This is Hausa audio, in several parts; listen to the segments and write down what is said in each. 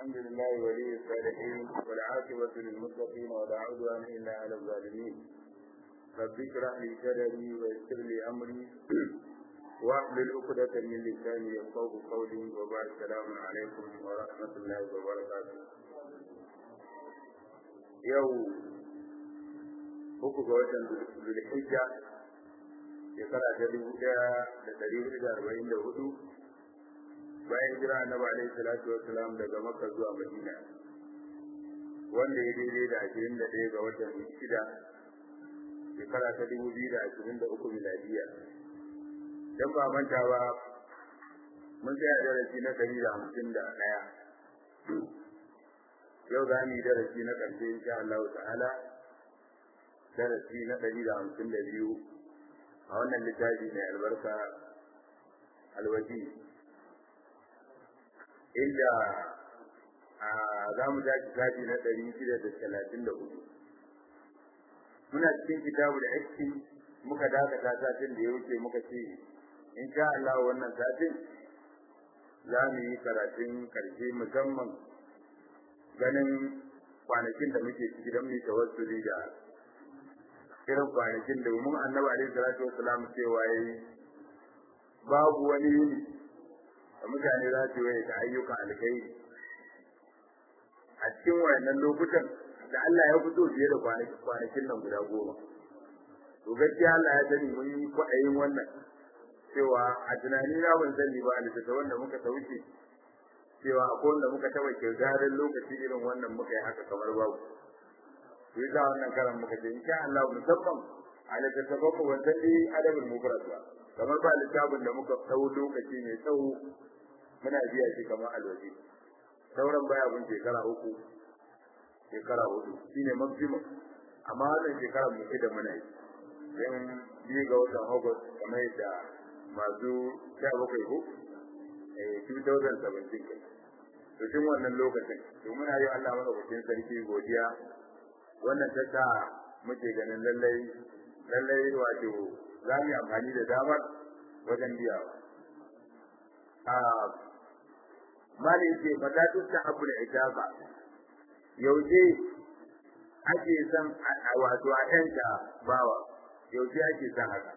الحمد لله ولي الصالحين والعاقبة للمتقين ولا عدوان إلا على الظالمين رب اشرح لي صدري ويسر لي أمري واحلل عقدة من لساني يفقهوا قولي وبعد السلام عليكم ورحمة الله وبركاته يوم uku ga watan Zulhijja shekara ta dubu ɗaya da ɗari hudu da arba'in da hudu bayan jira annabi alaihi salatu wassalam daga makka zuwa madina wanda ya daidai da ashirin da ɗaya ga watan shida shekara ta dubu biyu da ashirin da uku miladiya dan ba manta ba mun tsaya darasi na ɗari da hamsin da ɗaya yau za mu yi darasi na ƙarshe insha Allah ta'ala darasi na ɗari da hamsin da biyu a wannan littafi mai albarka alwaji inda a za mu tashi shafi na ɗari shida da talatin da hudu muna cikin kitabu da aiki muka dakata satin da ya wuce muka ce in sha Allah wannan satin za mu yi karatun karshe musamman ganin kwanakin da muke ciki don mu tawassuli da irin kwanakin da mun annabi alaihi salatu wassalam cewa yayi babu wani yini da mutane za su yi da ayyuka alkhairi a cikin wayannan lokutan da Allah ya fito fiye da kwanakin nan guda goma to gaskiya Allah ya sani mun yi kwaɗayin wannan cewa a tunani na ban sani ba a littattafan da muka sauke cewa akwai wanda muka taɓa kirgarin lokaci irin wannan muka yi haka kamar babu to yasa wannan karan muka ce insha Allah musamman a littattafan mu ban san dai adabul mufrad ba kamar ba littafin da muka tsawo lokaci mai tsawo muna biya shi kamar alwaji sauran baya bin shekara uku shekara hudu shine maximum amma wannan shekara mu da muna yi dan biyu ga watan August kamar yadda masu sha bakwai ko eh 2017 kai to tun wannan lokacin to muna yi Allah mana bikin sarki godiya wannan ta sa muke ganin lallai lallai wato za mu yi amfani da damar wajen biyawa a mali ce fatatu ta abu da ijaba yaushe ake son wato a yanka bawa yaushe ake son haka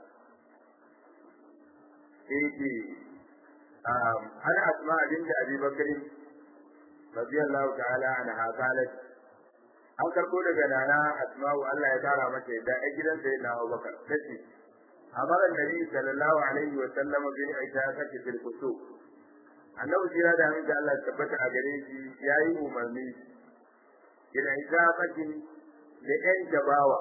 sai ana asma binta abi bakrin radiyallahu ta'ala anha qalat an karbo daga nana asma'u Allah ya tara mata yadda a gidan sai na Abubakar tace amara nabi sallallahu alaihi wa sallam bi itaqati fil kusuk annabi jira da min da Allah ya tabbata a gare shi yayi umarni ila itaqati da ɗan jabawa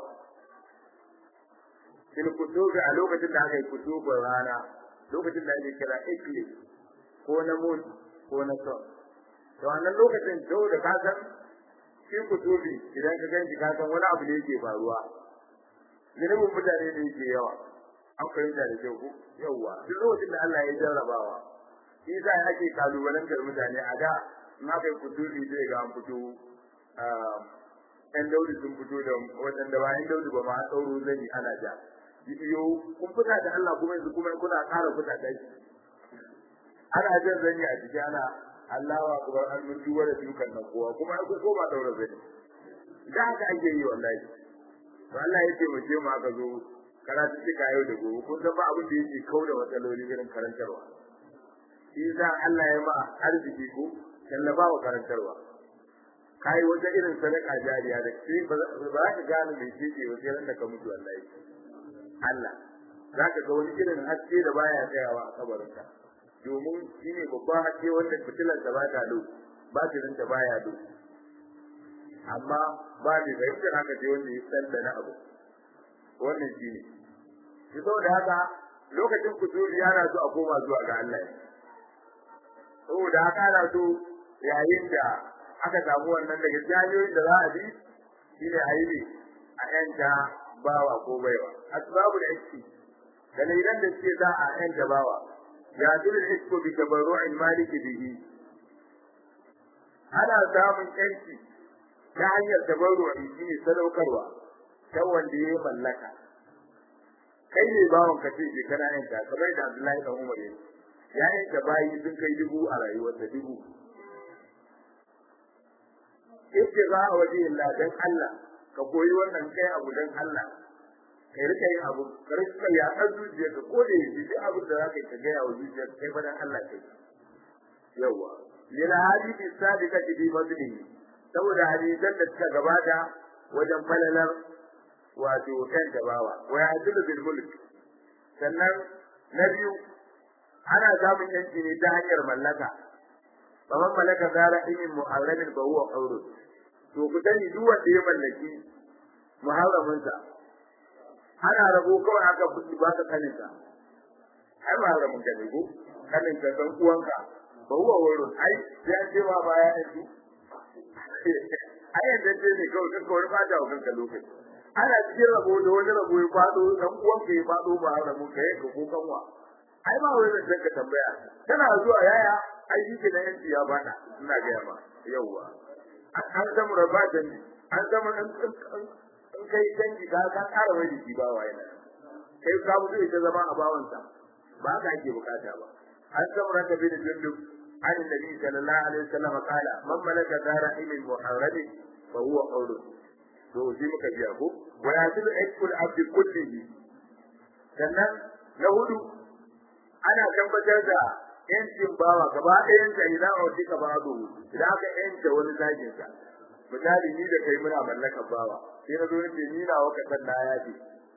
fil kusuk a lokacin da aka yi kusukun rana lokacin da ake kira ikli ko na moti ko na son to wannan lokacin to da ka san shi kutubi idan ka ganci ka san wani abu ne yake faruwa zunubin mutane da yake yawa an fahimta da kyau ko yawa duk lokacin da Allah ya jarrabawa shi sa ake kalubalantar mutane a da in aka yi kutubi zai ga an fito ɗan daudi sun fito da waɗanda ba ɗan daudi ba ma a ɗauro zani ana ja bidiyo kun fita da Allah kuma yanzu kuma kuna ƙara fita da shi ana jan zani a jiki ana Allah wa kubar an mun duba da dukan nan kowa kuma ai ko ba daura zani da haka ake yi wallahi to Allah ya taimake mu aka zo karatu cika yau da gobe kun san ba abin da yake kauda matsaloli irin karantarwa shi yasa Allah ya ma arziki ko tallaba wa karantarwa kai wata irin sadaka jariya da shi ba za ka gane me yake wajen ran da ka mutu wallahi Allah za ka ga wani irin haske da baya tsayawa a kabarinka domin shi ne babban haske wanda fitilar da ba ta do batirin ta baya do amma ba da fahimtar haka ce wanda ya san da na abu wannan shi ne shi saboda haka lokacin kusuri yana so a koma zuwa ga Allah saboda haka ana so yayin da aka samu wannan daga jami'oyin da za a bi shi ne a yi ne a yanta bawa ko baiwa asbabu da iski dalilan da suke za a yanta bawa ya dole isko bi tabarru'in maliki bihi ana samun yanci ta hanyar tabarru'i shine sadaukarwa ta wanda ya mallaka kai ne bawon ka ce ke kana yanta kamar da Abdullahi dan Umar yake ya yanta bayi sun kai dubu a rayuwar da dubu yake za a waje illa dan Allah ka koyi wannan kai abu dan Allah kai rika yin abu ka rika ya kan zuciya ka ko da yake duk abin da zaka ka ga yawo zuciya kai fa dan Allah kai yawa lil hadithi sadiqati bi fadlihi saboda hadisan da suka gabata wajen falalar wato kan gabawa wa ya'dulu bil mulk sannan na biyu ana samun yanci ne ta hanyar mallaka kamar malaka zara ilmin muharramin ba huwa qawlu to ku sani duk wanda ya mallaki muharramin sa ana rabo kawai aka fuski ba ka kanin sa ai muharramin ka ne ko kanin ka dan uwanka ba huwa wurin ai ya ce ma baya yanzu ai yanda ce ne kawai kanka wani ba ta kanka lokaci ana cikin rabo da wani rabo ya fado dan uwanka ya fado muharramin ka yanka ko kanwa ai ba wai zan ka tambaya kana zuwa yaya ai shi ke da yanci ya bada ina ga ma yauwa an zama raba da ni an zama an an kai dangi ka ka ƙara wani jiki ba wa yana kai ka mutu ita zama a bawansa ba ka ake bukata ba an zama raka bin jundub an nabi sallallahu alaihi wasallam kala man malaka dara ilmin muharrami fa huwa qawlu to shi muka biya ko wa yasilu aikul abdi kullihi sannan na hudu ana tabbatar da yancin bawa gaba ɗayan sa idan a wuce ka babu idan aka yanta wani zagin sa misali ni da kai muna mallakar bawa sai na zo nace ni na waka san na yaji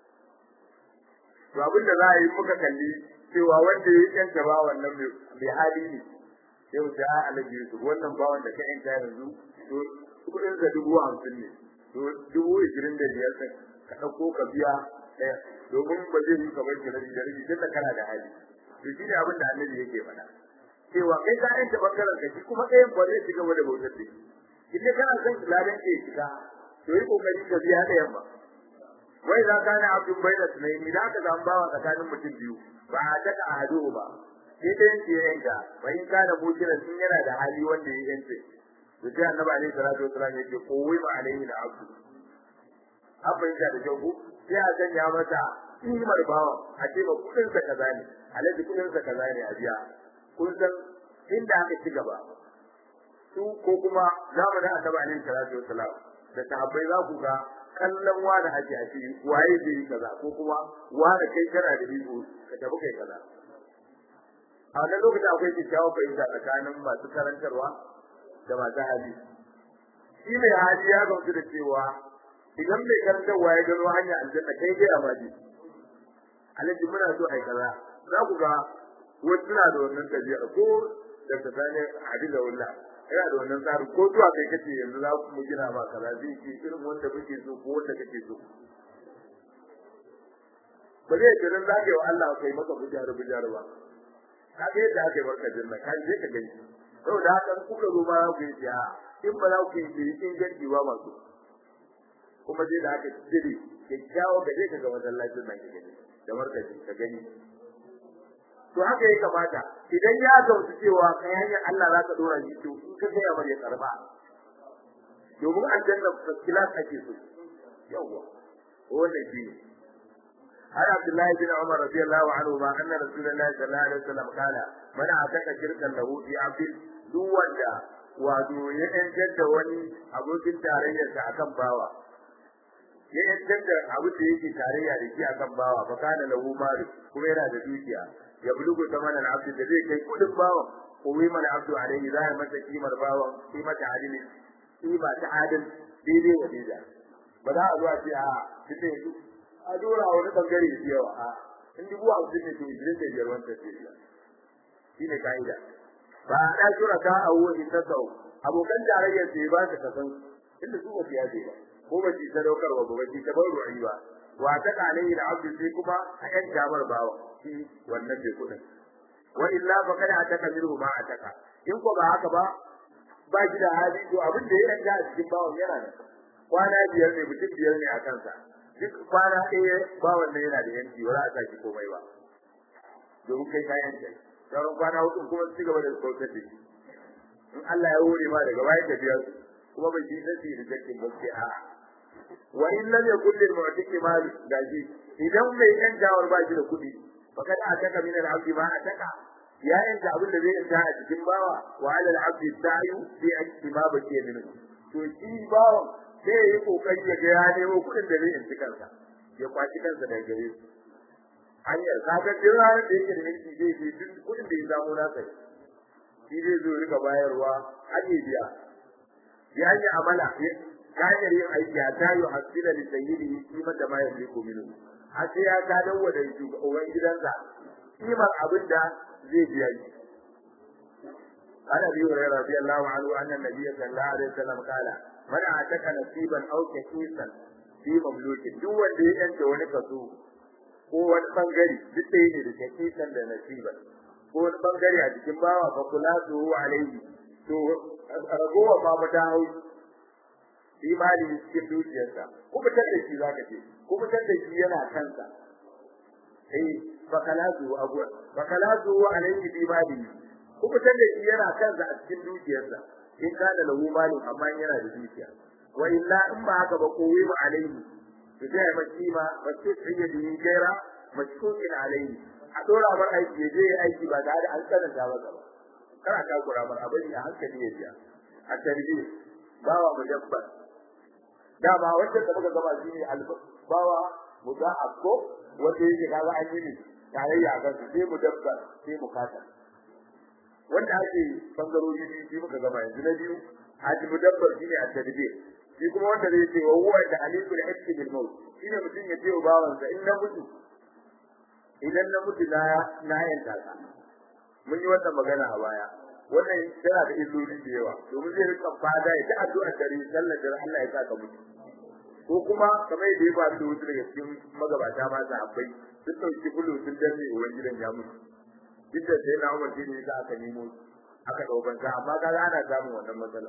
to abin da za a yi muka kalli cewa wanda ya yanta bawan nan mai hali ne sai mu ta alaji su wannan bawan da ka yanta yanzu to kudin sa dubu hamsin ne to dubu ishirin da biyar ka ɗauko ka biya ɗaya domin ba zai yi kamar ki rabi da rabi tunda kana da hali to shi ne abin da annabi yake faɗa cewa kai ka yanta bangaren ka shi kuma ɗayan ba zai shiga da bautar da shi kana son ladan ke shiga to yi kokari ka biya ɗayan ba wai za ka na abin bai da tunai idan ka zama bawa tsakanin mutum biyu ba a taka a hado ba sai ɗayan ke yanka ba in ka da mutiran sun yana da hali wanda ya yance to sai annabi alaihi salatu wasalam yake kowai ma alaihi da abdu abin da kyau ko sai a sanya mata kimar bawa a ce ba kudin sa kaza ne alaji kudin sa kaza ne a biya kun san inda aka ci gaba su ko kuma zamanin annabi alaihi salatu wasalam da sahabbai za ku ga kallon wani ake a ciki waye zai yi kaza ko kuma wani kai kana da iko ka tafi kai kaza a wannan lokacin akwai kyakkyawan fahimta tsakanin masu karantarwa da masu hali shi mai hali ya gamsu da cewa idan mai karantarwa ya gano hanya aljanna kai dai a maji alaji muna so ai kaza za ku ga wasu suna da wannan tabi'a ko da ta sani hadila wallah yana da wannan tsarin ko zuwa kai kace yanzu za ku mu gina ba kaza zai ce irin wanda muke so ko wanda kake so ba zai ce dan zaka yi wa Allah kai maka bujar bujar ba ka ga yadda aka yi barka janna ka je ka gani saboda haka kuka zo ma ku yi ya in ba za ku yi in ganci ba masu kuma dai da aka cire kyakkyawa ga dai kaga masallacin nan kake da markaci ka gani to haka ya kamata idan ya gamsu cewa kai hanyar Allah za ka dora shi to in ka kai amar ya karba domin aljanna kilas ake so yawa wannan shi ne har Abdullahi bin Umar radiyallahu anhu ma anna Rasulullahi sallallahu alaihi wasallam kana man ataka shirkan lahu fi abdin duk wanda wato ya yantar da wani abokin tarayyarsa akan bawa ya yantar da abu da yake tarayya da shi akan bawa fa kana lahu malu kuma yana da dukiya ya bulugu zaman al-abd da zai kai kudin bawan kuma mal abdu alaihi za ya masa kimar bawan kimar ta adili kima ta adil daidai wa daidai ba za a zo a ce a tunda yanzu a dora wani bangare da yawa a in dubu hamsin ne to ishirin da biyar wancan ce shi ne ka'ida ba a ɗa shura ka a wuwa in tasau abokan tarayyar sai ba ka kasan inda su ba su yaje ba ko ba su sadaukarwa ba ba su tabar ru'i ba wa ta kalai da abdu sai kuma a yan jamar bawa shi wannan bai kudin wa illa fa kada a taka minhu ma a taka in ko ba haka ba ba shi da hali to abin da ya yanta a cikin bawan yana da kwana biyar ne mutum biyar ne a kansa duk kwana ɗaya bawan nan yana da yanci ba za a saki komai ba domin kai ka yanci sauran kwana hudu kuma su gaba da bautar da shi in Allah ya hore ma daga bayan tafiyar kuma bai ji nasi da jakkin gaske a wa in lam yakul lil mu'tiki mal gaji idan mai yan jawar ba shi da kuɗi fakat ataka min al abdi ma ataka ya yanta abin da zai yanta a cikin bawa wa ala al abdi sa'i fi ma bakiya min to shi bawon sai ya yi kokari ya ga ya nemo kuɗin da zai inci kansa ya kwaci kansa daga gare su hanyar kaga duk ranar da yake da mulki zai je duk kuɗin da ya samu na sai shi zai zo rika bayarwa ake biya ya yi amala ta hanyar yin aiki a tayo hasila da sayyidi kimar da ma ya fi kominu har sai ya gadon wa da shugaban gidansa kimar abin da zai biya shi عن ابي هريره رضي الله عنه ان النبي صلى الله عليه وسلم قال من اعتق نصيبا او كيسا في مملوك duk wanda ya yanke wani kaso ko wani bangare duk ɗaya ne da kakisan da nasiban ko wani bangare a cikin bawa fa kula su alaihi to ragowa ma mata hau shi mali cikin dukiyarsa ko fitar da shi zaka ce ko fitar da shi yana kansa eh fa kala su abuwa fa kala su alaihi bi mali ko fitar da shi yana kansa a cikin dukiyarsa in kana lahu mali amma yana da dukiya wa illa in ba haka ba ko wi alaihi to sai mai kima ba sai tsaye da yin gaira mashkukin alaihi a dora bar aiki ya je aiki ba tare an tsananta ba ba kana ka kura bar abin a hankali ya ji a tarbi bawa mudabbar dama wanda da muka gaba shi ne bawa mudahab ko wanda yake kaga an yi ne tarayya ga su sai mudabbar sai mukata wanda ake bangarori biyu shi muka gaba yanzu na biyu haji mudabbar shine a tarbi shi kuma wanda zai ce wa huwa da alikul hakki bil maut shine mutum ya ce wa bawansa in na mutu idan na mutu na na yanka ka mun yi wannan magana a baya wannan tana da illoli da yawa domin zai rika fada ya ta addu'a dare sallar da Allah ya saka mutu ko kuma kamar yadda ya faru da wasu daga cikin magabata ma sahabbai sun ɗauki bulu sun danne uwan gidan ya mutu duk da sai na umar shi ne da aka nemo aka ɗaukan sa amma kaga ana samun wannan matsala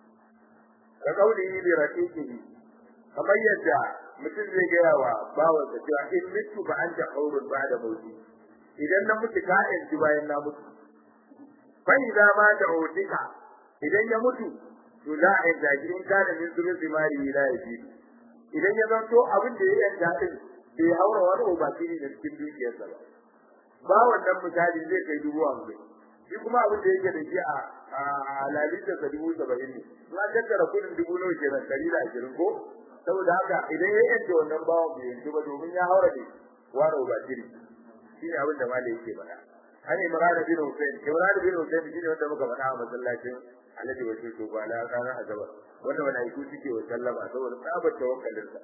ka kauli bi raqiqihi kamar yadda mutum zai gaya wa bawansa cewa in mitu ba an ta haurun ba da mauti idan na mutu ka yanzu bayan na mutu fa idza ma ta utika idan ya mutu to za a yanzu shi in kana min zurul zimari la yaji idan ya zanto abin da ya yanka din bai haura wani obasiri da cikin dukiyarsa ba ba wannan misali zai kai dubu hamsin shi kuma abin da yake da shi a lalita sa dubu saba'in ne na tattara kudin dubu nawa kenan ɗari da ashirin ko saboda haka idan ya yanke wannan bawan bai yanke ba domin ya haura ne wani obasiri shi ne abin da malai yake faɗa an imran bin Hussein imran bin Hussein shine wanda muka faɗa a masallacin Alhaji Bashir to ba la ranar Asabar wanda malaiku suke wa sallama saboda tsabar tawakkalin sa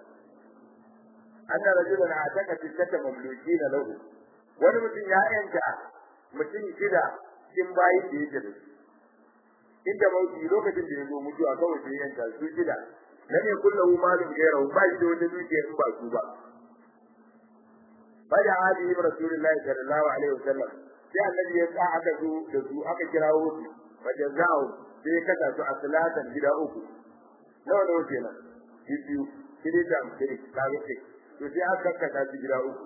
anna rajulan ataka tisata mamlukin lahu wani mutum ya yanka mutum shida cikin bayi da yake da su inda mauti lokacin da ya zo mutuwa kawai sai yanka su shida lam yakul lahu malun ghayrahu ba shi da wata dukiya in ba su ba bada hadi rasulullahi sallallahu alaihi wasallam sai annabi ya sa aka zo da su aka kirawo su wajazau sai ya kasa su a salatan gida uku nawa nawa kenan biyu kiri da kiri kaga ce to sai aka kasa su gida uku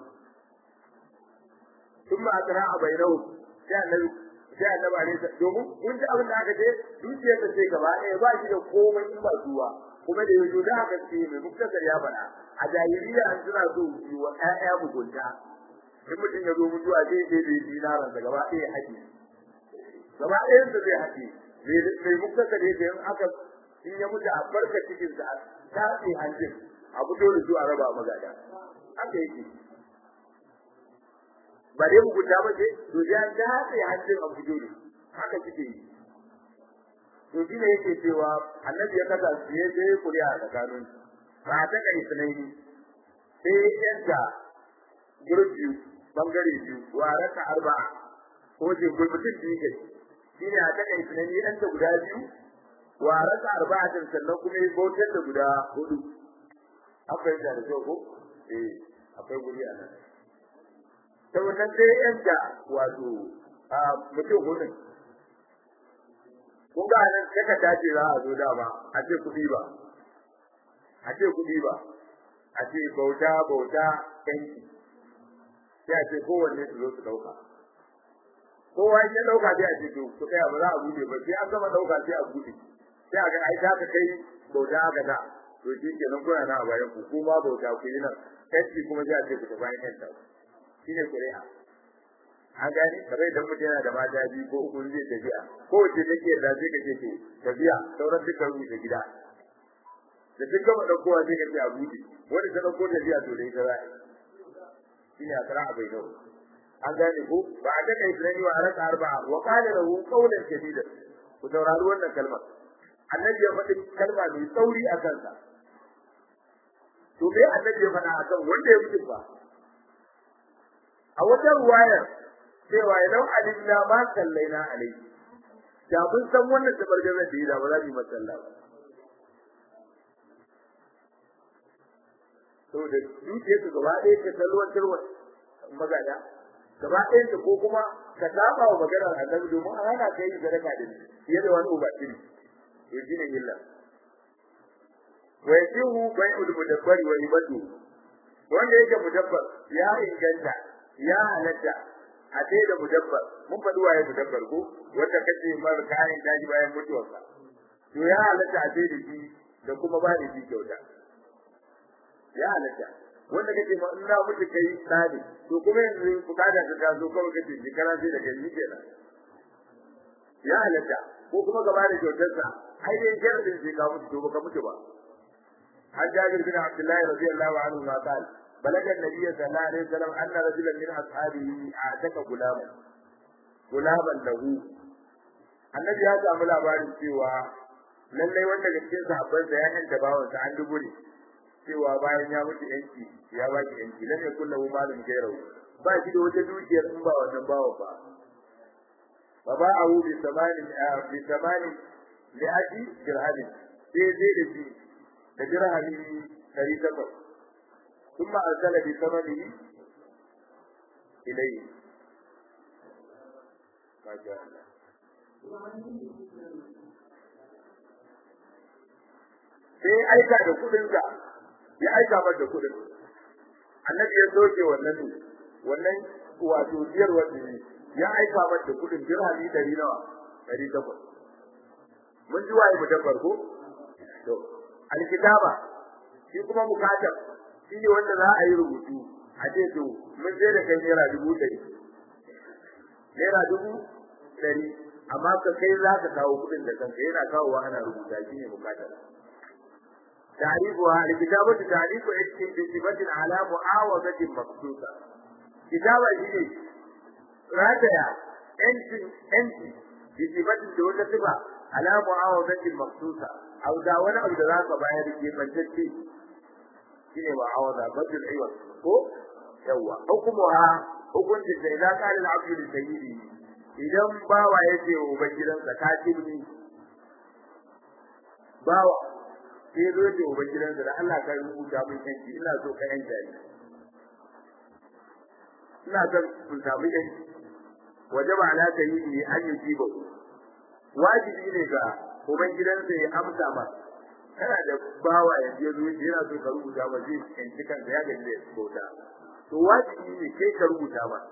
kuma akra a bainahu sai annabi sai annabi alaihi domin kun ji abin da aka ce dukiyar ta ce gaba ɗaya ba shi da komai in ba zuwa kuma da yanzu da aka ce mai muktasar ya faɗa a jahiliya an suna so yi wa ƴaƴa mugunta in mutum ya zo mutuwa zai je da dinaran da gaba ɗaya haƙi gaba ɗayan sa zai haƙi mai muktasar yake in aka in ya mutu a barka cikin sa ta ce hanjin a fito da su a raba magada haka yake ba dai mugunta ba ce to ya dace hanjin a fito da haka kike yi to shine yake cewa annabi ya kasa su ya je kuriya a tsakanin ba ta kai sunaini sai yadda gurbi bangare biyu wa raka arba'a ko je gurbutin biyu kai shine a ta kai sunaini dan da guda biyu wa raka arba'a din sannan kuma ya bautar da guda hudu akwai da da ko eh akwai guri a nan ta wannan sai yadda wato a mutum hudun kun ga nan sai ka dace za a zo dama a ce kuɗi ba a ce kuɗi ba a ce bauta bauta yanki sai a ce kowanne su zo su ɗauka kowa in ya ɗauka sai a ce to ku tsaya ba za a buɗe ba sai an gama ɗauka sai a buɗe sai a ga ai za ka kai bauta aka da to shi kenan kuna na a bayan ku kuma bauta ku yi nan yanki kuma sai a ce ku ta bayan yanta shi ne ƙuri'a an gani kamar idan mutum yana da mata biyu ko uku zai tafiya ko wace take da zai kace to tafiya sauran duka rubuta gida da duk gama ɗaukowa sai ka ce a buɗe wanda ta ɗauko ta biya to da ita za a yi shine a kara bai nau an gane ko ba a daga islami wa araka arba'a wa qala lahu qawlan shadidan ku saurari wannan kalmar annabi ya faɗi kalma mai tsauri a kansa to me annabi ya faɗa akan wanda ya mutu ba a wata ruwaya cewa idan alimna ma sallaina alai da mun san wannan tabargazar da yi da ba za mu yi masalla ba saboda dukiyarsu gaba ɗaya ta salwantarwa magana gaba ɗayan ta ko kuma ka saba wa maganar annabi domin an hana ka yi sadaka da fiye da wani ubatiri to shine illa wa yajihu bai'ul mudabbari wa ibadu wanda yake mudabbar ya inganta ya halatta a dai da mudabbar mun faɗi waye mudabbar ko wanda kace mar kayan daji bayan mutuwarsa to ya halatta a dai da shi da kuma ba da shi kyauta ya halatta wanda kake ma in na mutu kai tsari to kuma yanzu bukata ta taso kawai kace shekara sai da kai kenan ya halatta ko kuma gaba da kyautarsa ai dai jarin sai ka mutu to baka mutu ba an jabir bin abdullahi radiyallahu anhu ma qala بلغ النبي صلى الله عليه وسلم أن رجلا من أصحابه أعتق غلاما غلاما له annabi ya samu labarin cewa lallai wanda daga cikin sahabban sa ya yanta bawan sa an dubu ne cewa bayan ya mutu yanki ya ba shi yanki lam yakul lahu malun ghayru ba shi da wata dukiyar in ba wannan bawan ba fa ba'ahu bi samani bi samani li aji dirhamin sai zai da shi da dirhami 800 ثم أرسل بثمنه إليه ما شاء الله sai aika da kudinka ya aika mata da kudin annabi ya soke wannan ne wannan wato biyar wanda ne ya aika mata da kudin dirhami dari nawa dari takwas mun ji waye mutabbar ko to alkitaba shi kuma mukatab shi ne wanda za a yi rubutu a ce to mun je da kai naira dubu ɗari naira dubu ɗari amma ka kai za ka kawo kuɗin da kanka yana kawowa ana rubuta shi ne bukatar تعريفها الكتابة تعريف اسم بصفة على معاوضة مخصوصة كتابة هي راتيا انت انت بصفة دون صفة على معاوضة مخصوصة أو داونا أو دراك باير كيف shine ba awada badul aiwat ko yawa hukumuha hukunci sai da kana al-abdu li sayyidi idan bawa yace wa ubangidansa ka tibni bawa sai zo ce wa ubangidansa da Allah ka rubuta mun yanki ina so ka yanka ni ina son kun samu yanki wajaba ala sayyidi an yujiba wajibi ne ga ubangidansa ya amsa masa kana da bawa ya je zuwa yana so ka rubuta ba zai yanci kanka ya gaji da bauta to wajibi ne kai ka rubuta ba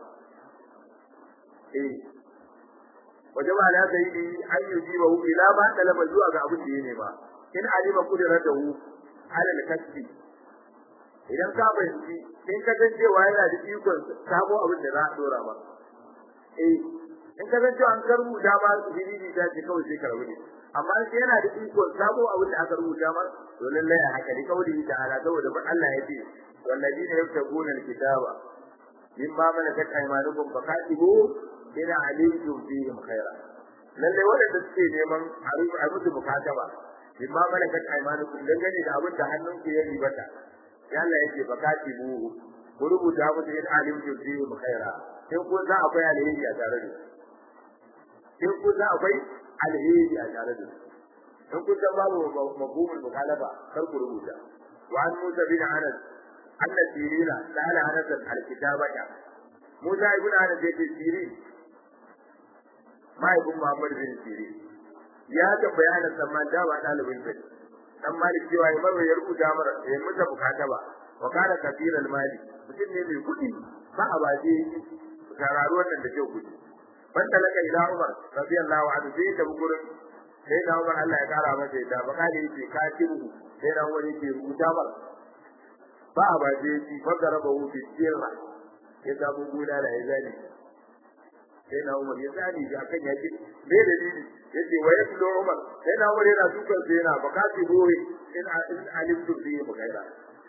eh waje ba na sai yi an yi jiba hu ila ba talaba zuwa ga abin da yake ba in alima kudratahu ala al-kasbi idan ka bayyana in ka san cewa yana da ikon sabo abin da za a dora ba eh in ka san cewa an karbuta ba bibi da ce kawai sai ka rubuta amma sai yana da iko sabo abin da aka rubuta mar to lallai a haka ne kauli da ala saboda ba Allah ya ce walladina yabtaguna alkitaba mimma malakat aymanukum fakatibu ina alimtum fihim khaira lallai wadanda suke neman a musu mukataba mimma malakat aymanukum dangane da abin da hannunku ya ribata ya Allah ya ce fakatibu ku rubuta musu in alimtum fihim khaira in kun za akwai alheri a tare da in kun za akwai alheri a tare da in kun san babu mafhumul mukhalafa kar ku rubuta wa an musa bin anas anna sirina sala anas alkitabata musa ibn anas yake sirin mai ibn muhammad bin sirin ya ta bayanan samman da ba dalibin sa dan malik cewa ya marwa ya rubuta mara ya musa bukata ba wa kana kafiral mali mutum ne mai kudi ba a baje tararu wannan da kyau kudi banda laka ila Umar radiyallahu anhu sai da gurin sai da Umar Allah ya kara masa da baka da yake katibu sai da Umar yake rubuta mar ba a ba je shi fa garaba hu fi sirra ya da mu gula da ya zani sai da Umar ya zani ga kan yake me dalili yace wa yaslu Umar sai da Umar yana dukan sai yana baka tibu in in alimtu fi mugaira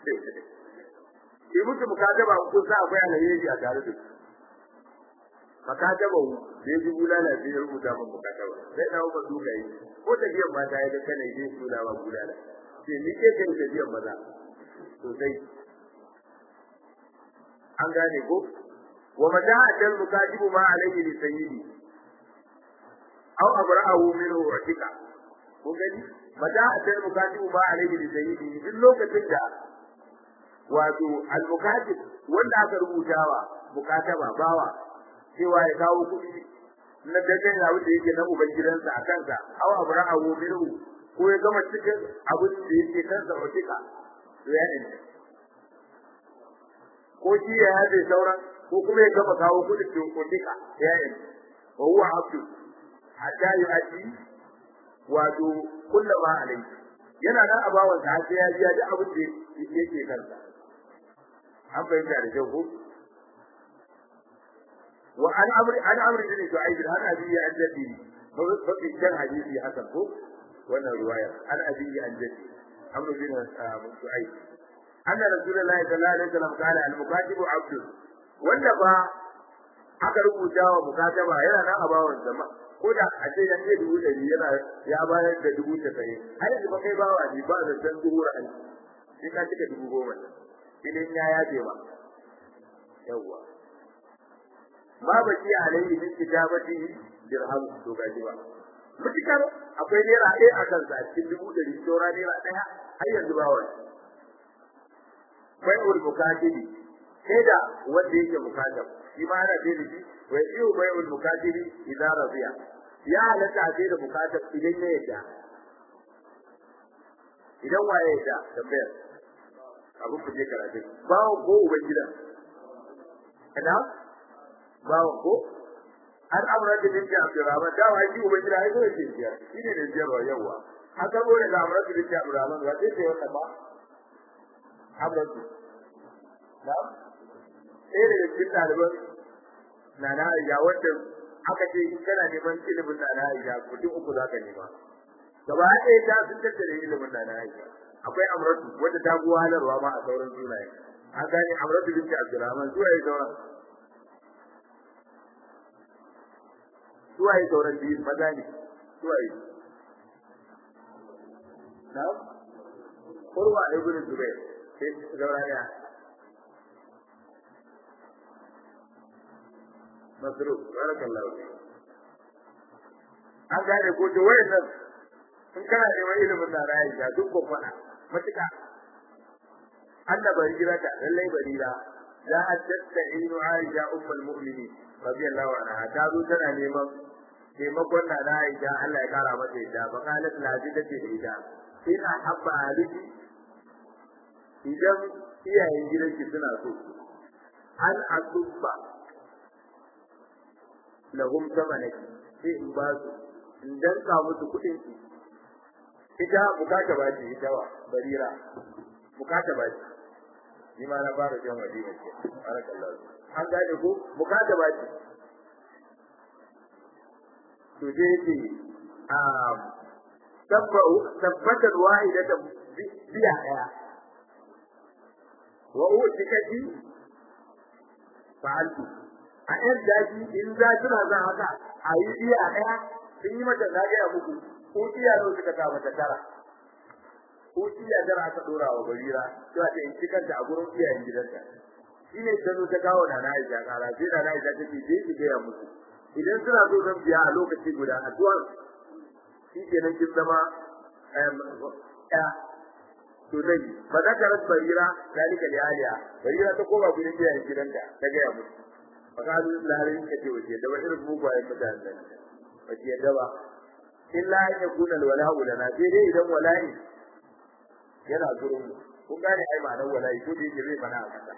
sai mutu mukataba kun sa akwai alheri a tare da su makataba da ji bulala sai ya rubuta min mukataba sai dawo ba su ga yi ko da biyan mata ya ga kana yi su da ba bulala sai ni ke kai da biyan maza sosai an gane ko wa mata atal mukatibu ma alayhi li sayyidi aw abra'ahu minhu utika ko gani mata atal mukatibu ma alayhi li sayyidi duk lokacin da wato al mukatib wanda aka rubutawa mukataba bawa cewa ya kawo kuɗi na dajen abin da yake na ubangidansa a kansa aw abra'ahu minhu ko ya gama cikin abin da yake kansa utika to ya ne ko shi ya yaje sauran ko kuma ya gama kawo kudin da kuɗika ya yi wa huwa abdu hatta yu'addi wato kullu ma alai yana nan a bawan sa sai ya biya duk abin da yake kansa an bayyana da kyau ko wa an amri an amri ne to ai har abi ya addadi fa fi kan hadisi hasan ko wannan riwaya an abi ya addadi amru bin su'aib anna rasulullahi sallallahu alaihi wasallam qala al-mukatibu abdu wanda ba aka rubuta wa mukataba yana nan a bawon zama ko da a ce yan ce dubu ɗari yana ya bayar da dubu tasa'in har yanzu ba kai bawa ne ba da san dubu ra'ayi sai ka cika dubu goma idan ya yaje ba yawwa ma ba ki alayhi min kitabati dirham to gaji ba mutukar akwai naira ɗaya a kansa a cikin dubu ɗari saura naira ɗaya har yanzu ba wani bai'ul mukatibi sai da wanda yake mukatab shi ma ana sai da shi wa yi'u bai'ul mukatibi idan radiya ya halatta sai da mukatab idan ya yadda idan waye yadda tambayar abu ku je karatu bawo ko uban gida kada bawo ko an amra da dinka Abdurrahman da wai shi uban gida ai so yake biya shine da jiyarwa yawa haka gore da amra da dinka Abdurrahman wa sai wannan ba amratu na ɗaya daga cikin ɗaliban na na aisha wanda aka ce in kana neman ilimin na na aisha mutum uku za ka nema gaba ɗaya ta sun tattare ilimin na na aisha akwai amratu wanda ta guwa halarwa ma a sauran sunaye an gane amratu binti abdurrahman zuwa yi sauran zuwa yi sauran biyu maza ne zuwa yi na kurwa ibn zubair sai zaura ya masru barakallahu fi an gane ko to wayannan in kana neman ilimin da rayi ga duk ko fada matuka Allah bari jira ta lallai barira la tatta'inu aisha ummul mu'minin radiyallahu anha ta zo tana neman taimakon na da aisha Allah ya kara mata yadda fa qalat la jidati ida ina habba aliki idan iyayen gidanki suna so an asubba lahum samanaki sai in ba su in danka musu kuɗin ki ita bukata ba ce ita wa barira bukata ba ce ni ma na fara jan wadina ce barakallahu an gane ko bukata ba ce to dai ce a tabbatar wahidata biya daya wa utikati fa'altu a yan daji in za suna zan haka a yi iya ɗaya sun yi mata na gaya muku ko iya nawa suka sa mata tara ko iya tara aka ɗora wa barira cewa ta in cikanta a gurin iyayen gidanta shi ne ta zo ta kawo na na aisha kara sai na na aisha ta ce je ki gaya musu idan suna so zan biya a lokaci guda addu'ar shi kenan kin zama ɗaya to dai ba za ka rasa barira zalika li aliya barira ta koma gurin iyayen gidanta ta gaya musu fakalu lalin kace wace da wani mugayen mutanen nan wace da ba illa an yakuna alwala'u lana sai dai idan wala'i yana gurin mu kun gane ai ma'anar wala'i ko da yake zai fada a kasa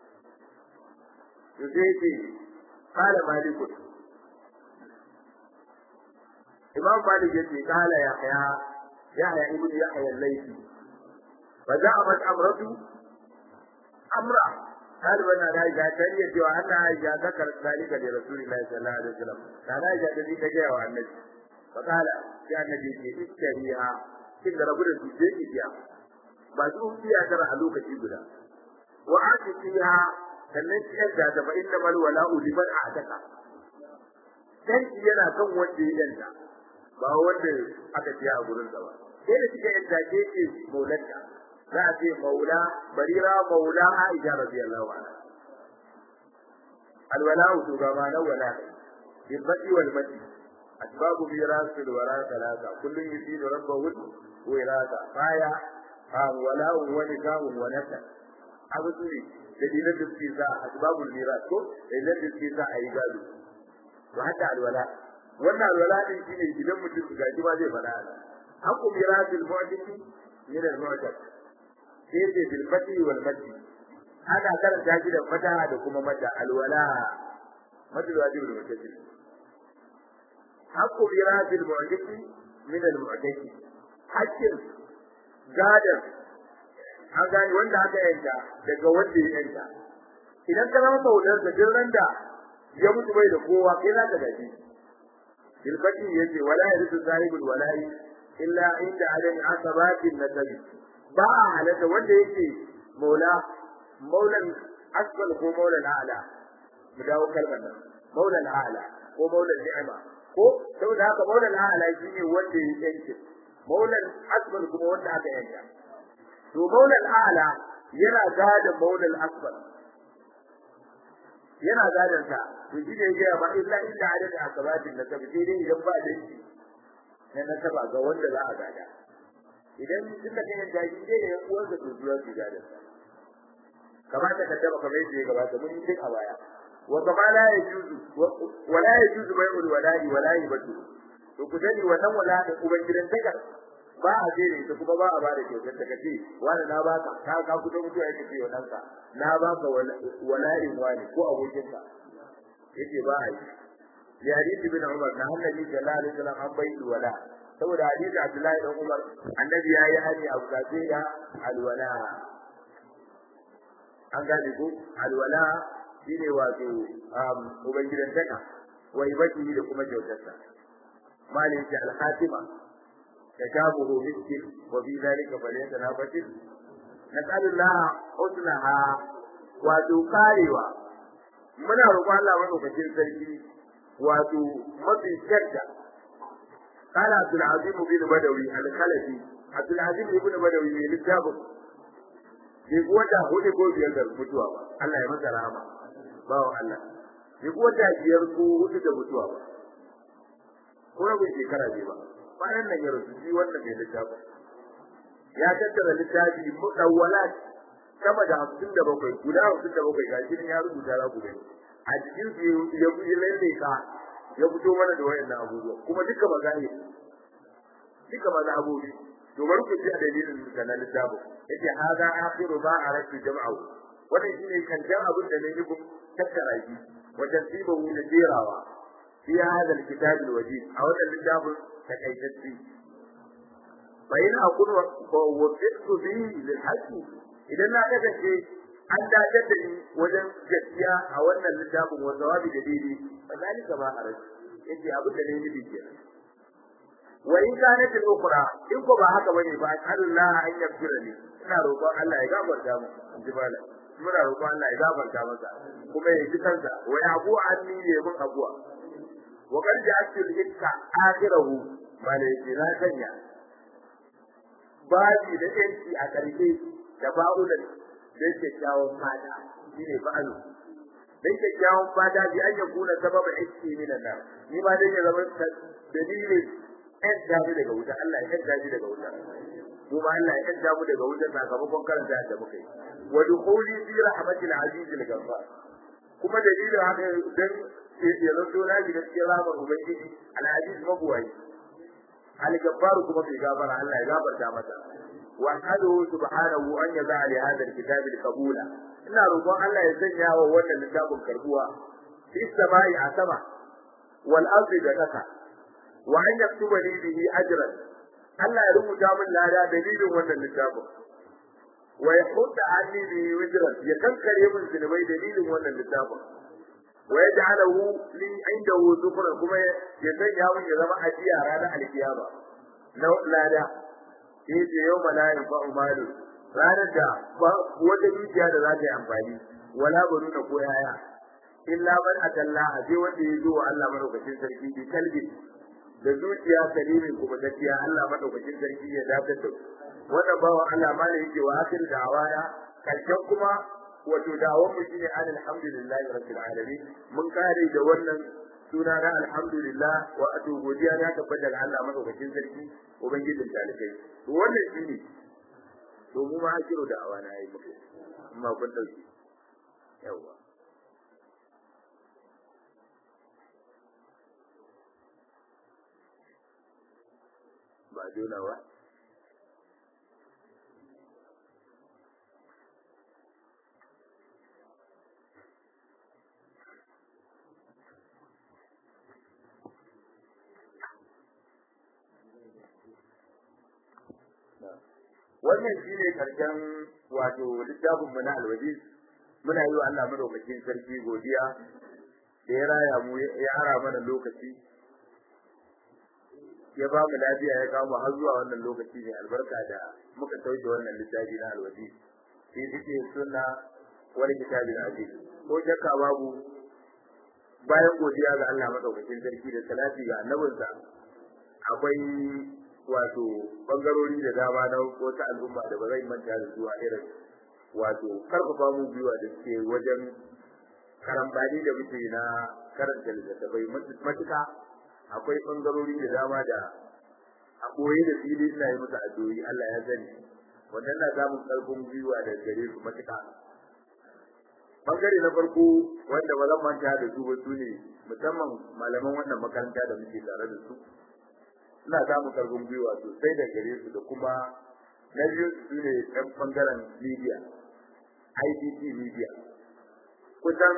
to sai ce qala malik imam malik yace qala yahya yahya ibnu yahya al-laythi fa za'amat amratu amra ɗaliban na da ya ta iya cewa Allah ya zakar zalika da Rasulullahi sallallahu alaihi wasallam da na ya da ta ga wa annabi fa kala ya annabi ce iskariha kin da rabu da su je ki biya ba su biya tara a lokaci guda wa atiha sannan ki yadda da fa inna mal wala'u liman a'taka sai yana kan wanda ya danta ba wanda aka tiya a gurin sa ba sai da kika yadda ke ce maulanta za a ce maula barira maula aisha radiyallahu anha alwala'u to ga ma nan wala bil badi wal madi asbabu miras al wara talaka kullun yusidu rabbahu wa irada faya ha wala'u wa nikahu wa nasab abu ne dalilan da suke sa asbabul miras ko dalilan da suke sa ayi gado to haka alwala wannan alwala din shine idan mutum ga ji ba zai fada haqqu mirasil mu'tiki min al-mu'tak sai ce bil fati wal madi ana karanta shi da fata da kuma mata alwala madu wajib da mutasil haqqu mirasil mu'tiki min al-mu'taki hakkin gadan an gani wanda aka yanka daga wanda ya yanka idan ka zama saudar da jirran da ya mutu bai da kowa kai za ka gaji bilbati yace wala yarisu sahibul wala'i illa inda adam asabatin nasabi ba a halatta wanda yake maula maulan asfal ko maulan a'la mu dawo kalmar nan maulan a'la ko maulan ni'ima ko saboda haka maulan a'la shine wanda ya yanke maulan asfal kuma wanda aka yanka to maulal a'la yana gadon maulal asfal yana gadon sa to shi ne ya ba illa illa adadin akabatin da tabi sai dai idan ba da shi na nasaba ga wanda za a gada idan suka kai da shi dai ya uwar da tuzuwa su gadon sa kamata ka taba kamar yadda ya gabata mun yi a baya wa kama la yajuzu wa la yajuzu bai'ul wala'i wa la yubaddu to ku sani wannan wala da ubangidan takar ba a jere ta kuma ba a ba da kyautar ta kace wani na baka ka ka kudo mutuwa yake ce wannan ka na baka wala'in wani ko abokin ka yake ba a yi ya hadisi bin Umar na annabi sallallahu alaihi wasallam an bai wala saboda hadisi Abdullahi dan Umar annabi yayi hani abu kace da alwala an gane ko alwala shine wato ubangidan taka wa ibadi da kuma kyautarsa malin ki al-khatima تشابه مسك وفي ذلك فليتنافس نسأل الله حسنها وتقاروا muna roƙon Allah madaukakin sarki wato mafi shadda قال عبد العظيم بن بدوي الخلفي عبد العظيم بن بدوي ne littafin bai wata hudu ko biyar da mutuwa ba Allah ya masa rahama bawo Allah bai wata biyar ko hudu da mutuwa ba ko rabin shekara bai ba bayan nan ya rasu shi wannan mai littafi ya tattara littafi mudawwalat sama da hamsin da bakwai guda hamsin da bakwai gashi ya rubuta za ku gani a cikin su ya buɗe lalle ka ya fito mana da wayannan abubuwa kuma duka magana duka mazhabobi to bari ku ji a dalilin da na littafi yace hada akhiru ma aratu jam'u wannan shine kanjan abin da ne yi tattara shi wajen tibahu da jerawa fi hada alkitab alwajib a wannan littafin takaitacce bayan akun wa wafiqtu bihi lil haqqi idan na kasance an dace da ni wajen gaskiya a wannan littafin wa zawabi da dai fadalika ba a rashi yace abin da ne yi bi kenan wa in kanat al ukhra in ko ba haka bane ba Allah an yaghfira li ina roƙon Allah ya gafarta mu in ji malam muna roƙon Allah ya gafarta masa kuma ya ji kansa wa yabu anni ya mun abuwa wa qad ja'altu al-hikka akhirahu malaiki na sanya babi da yanki a ƙarshe da ba'ulan da kyakkyawan fata shine ba'alu dan kyakkyawan fata bi an yakuna sababa iski minan nar ni ma dai ya zama dalilin ɗan damu daga wuta Allah ya ɗan damu daga wuta mu ma Allah ya ɗan damu daga wuta sakamakon karanta da muka yi wa dukhuli fi rahmatil aziz al ghaffar kuma dalilin haka dan ya zanto na shiga cikin rahmar ubangiji al aziz mabuwai al ghaffar kuma bai gafara Allah ya gafarta masa wa hadu subhanahu an yaza li hadha al kitab al qabula ina roƙon Allah ya sanya wa wannan littafin karbuwa fi samai a sama wal ardi da kasa wa an yaktuba li bihi ajran Allah ya rubuta min lada dalilin wannan littafin wa yahudda anni bihi wajran ya kankare min zunubai dalilin wannan littafin wa yaj'alahu li indahu zufran kuma ya sanya min ya zama ajiya ranar alkiyama na lada sai ce yau malayin fa umaru ranar da wata dukiya da za ta yi amfani wala banu da ko yaya illa man atalla sai wanda ya zo wa Allah madaukakin sarki bi kalbi da zuciya salimin kuma gaskiya Allah madaukakin sarki ya dace da wannan bawan Allah ma ne yake wa akhir da'awaya karshen kuma wato da'awar mu shine alhamdulillahi rabbil alamin mun kare da wannan suna na alhamdulillah wa atu godiya ya tabbata ga Allah madaukakin sarki ubangijin talikai to wannan shine to mu ma akiru da'awa na yi muku amma kun dauki yawa ba dole ba wannan shine karshen wato littafin mu na alwaji muna yi wa Allah madaukakin sarki godiya da ya raya mu ya ara mana lokaci ya ba mu lafiya ya kawo har zuwa wannan lokaci ne albarka da muka sauke wannan littafi na alwaji shi suke sunna wani kitabin aziz ko shakka babu bayan godiya ga Allah madaukakin sarki da salati ga annabinsa akwai wato bangarori da dama na wata al'umma da ba zai manta da su a irin wato karfafa mu biyuwa da suke wajen karambani da muke na karanta littattafai matuka akwai bangarori da dama da a koyi da fili ina yi musu addu'o'i Allah ya sani wannan na samun karfin gwiwa da gare su matuka bangare na farko wanda ba zan manta da su ba su ne musamman malaman wannan makaranta da muke tare da su ina samun karfin gwiwa sosai da gare su da kuma na biyu su ne ɗan ɓangaren media IDT media kusan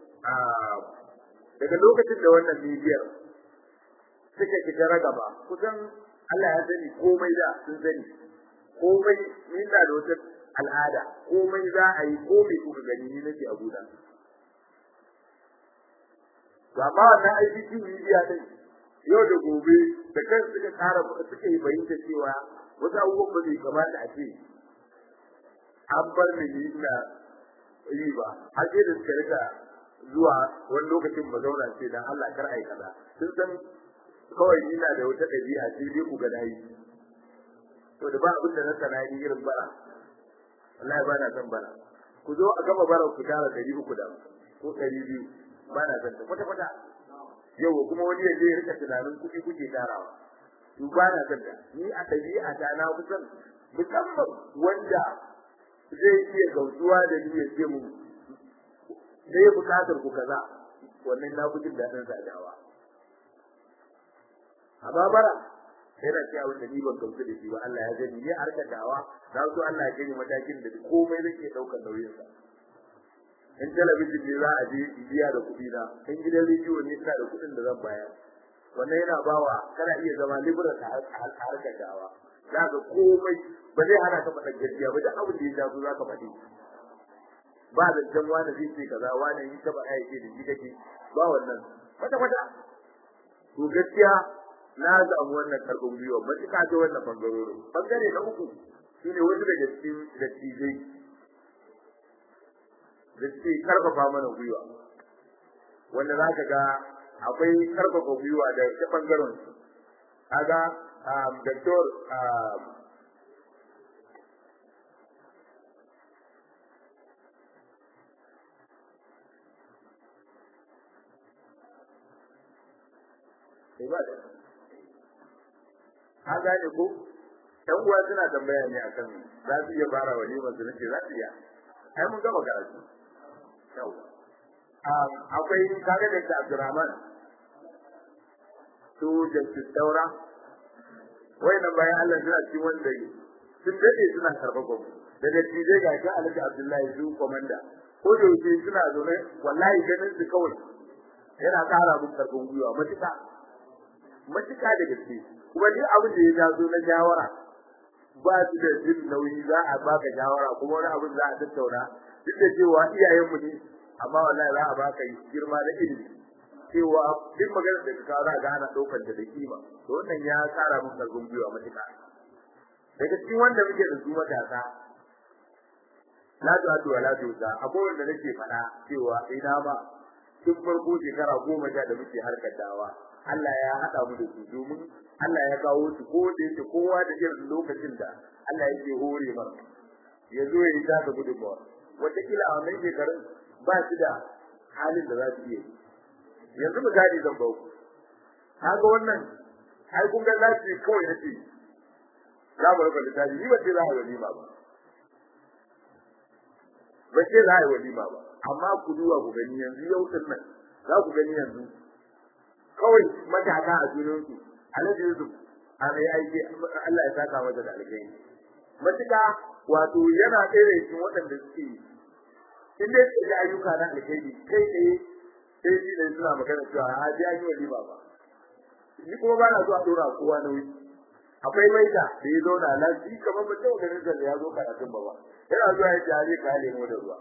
daga lokacin da wannan media suka shiga ragaba kusan Allah ya sani komai da sun sani komai ni na da wata al'ada komai za a yi komai kuka gani ni nake a guda to amma wannan IDT media din yau da gobe da kan suka tsara suka yi bayyana cewa wasu abubuwan ba zai kamata a ce an bar ni ni ina yi ba har sai da suka rika zuwa wani lokacin ba zauna ce dan Allah kar ai kaza sun san kawai ina da wata ɗabi'a sai dai ku ga nayi to da ba abin da na sana yi irin bara wallahi ba na san bara ku zo a gama bara ku tara ɗari uku da ko ɗari biyu ba na san ta kwata kwata yau kuma wani ya je ya rika tunanin kuɗi kuke tarawa to ba na san ta ni a ɗabi'a ta na kusan musamman wanda zai iya gautuwa da ni ya ce mu sai ya bukatar ku kaza wannan na fi jin daɗin sadawa amma bara yana cewa wanda ni ban gamsu da shi ba Allah ya gani ne harkar dawa na so Allah ya gani matakin da komai zai iya ɗaukar nauyinsa in talabijin ne za a je biya da kuɗi na in gidan rediyo ne ina da kuɗin da zan bayar wannan yana bawa kana iya zama libra ta harkar dawa za ka komai ba zai hana ka faɗa gaskiya ba da abin da ya shafi za ka faɗi ba zancen wani zai ce kaza wani yi ta faɗa yake da shi kake ba wannan kwata kwata to gaskiya na samu wannan karɓin gwiwa matuƙa ta wannan bangarorin bangare na uku shine wasu daga cikin dattijai da suke karfafa mana gwiwa wanda za ka ga akwai karfafa gwiwa da ta bangaren su kaga doktor ibada an gane ko ɗan uwa suna tambaya ne akan za su iya fara walimar su nace za su iya ai mun gama karatu akwai kaga da Abdurrahman su da Daura wayannan bayan Allah suna cikin wanda sun dade suna karɓar gwamnati da dattijai ga shi Alhaji Abdullahi su komanda ko da yake suna zaune wallahi ganin su kawai yana ƙara mun karɓin gwiwa matuƙa matuƙa da gaske kuma duk abin da ya taso na shawara ba su da jin nauyi za a baka shawara kuma wani abin za a tattauna duk da cewa iyayenmu ne amma wallahi za a baka girma da ilimi cewa duk maganar da ka za ga ana ɗaukar da kima to wannan ya tsara mun karɓin gwiwa matuƙa daga cikin wanda muke da su matasa la tu atu wala tu sa akwai wanda nake faɗa cewa ina ba tun farko shekara goma sha da muke harkar dawa Allah ya haɗa mu da su domin Allah ya kawo su ko da yake kowa da irin lokacin da Allah yake hore mana ya zo ya yi taka gudunmawa wataƙila a wannan shekarun ba su da halin da za su iya yanzu misali zan bau kaga wannan ai kun ga lafi kawai nace za mu rubuta littafi ni ba ce za a yi walima ba ba ce za a yi walima ba amma ku duba ku gani yanzu yau din nan za ku gani yanzu kawai matasa a junansu alhaji yusuf a mai aiki Allah ya saka masa da alkhairi matuƙa wato yana ɗaya da cikin waɗanda suke in dai suke ayyuka na alkhairi kai tsaye sai shi ne suna magana cewa a ji an yi walima ba ni kuma ba na so a ɗora kowa nauyi akwai maida da ya zauna lafi kamar mutum ganin da ya zo karatun ba ba yana zuwa ya jare ka lemo da ruwa